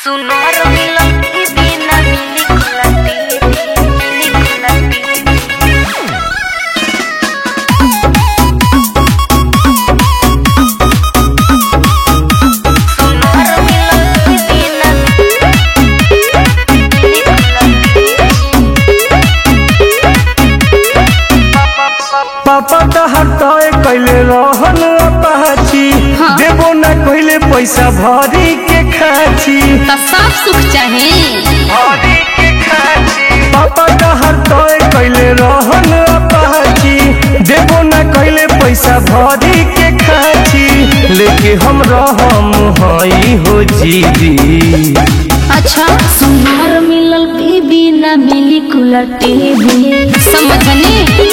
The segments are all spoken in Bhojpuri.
Sonoro bilang ini na milik lati, milik lati. Sonoro bilang ini na milik lati. पापा तहर तय कैले रहन अपाची देबो न कैले पैसा भरी के खाची तो सब सुख चाहे भरी के खाची पापा तहर तय कैले रहन अपाची देबो न कैले पैसा भरी के खाची लेके हम रहम हई हो जीदी अच्छा सुनार मिलल बीबी ना मिली कूलर टीवी समझने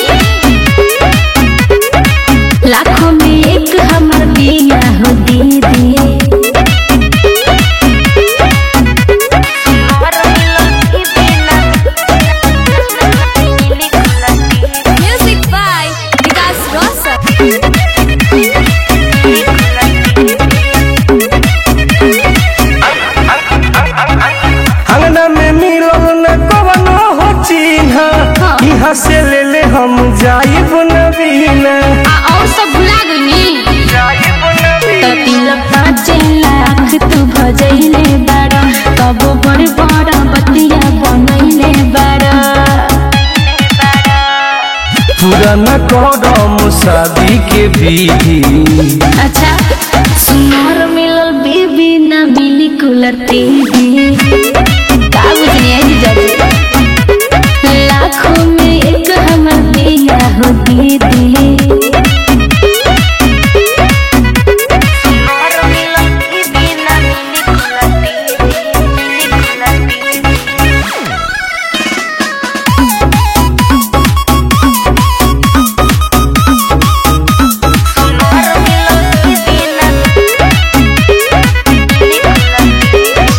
लाखों में एक हमर दिया हो दीदी Sonoro bilang ini na milik lati. Music by Vikas Roshan अंगना में मिलल न कवनो हो चिन्ह हाँ। यहाँ से ले ले हम जाइब नबीना आ और सब भुला गनी जाइब तो तिलक पाँच लाख तू भजैले बाड़ा कबो बड़ बड़ा बतिया बनैले बाड़ा पूरा न करम शादी के विधि अच्छा सुनार मिलल बीबी ना मिली कूलर टीवी का बुझनी है जीजाजी लाखों में एक हमर दिया हो दीदी Sonoro bilang ini na milik lati, milik lati. Sonoro bilang ini na milik lati.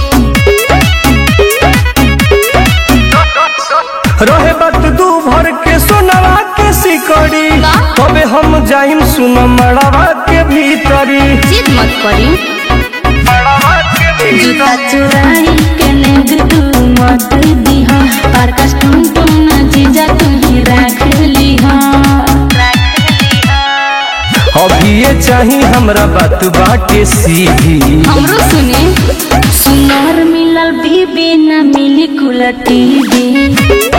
रहे बात दू भर के सोनवा के सिकड़ी का? तबे हम जाइम सुन मड़वा के भीतरी जिद मत करी मड़वा के भीतरी जूता चुराई के नेग तू मत दीहा पर कस्टम तुम ना जीजा तू ही रख लीहा अभी ये चाही हमरा बात बाटे सीधी हमरो सुने सुनार मिलल बीबी ना मिली कूलर टीवी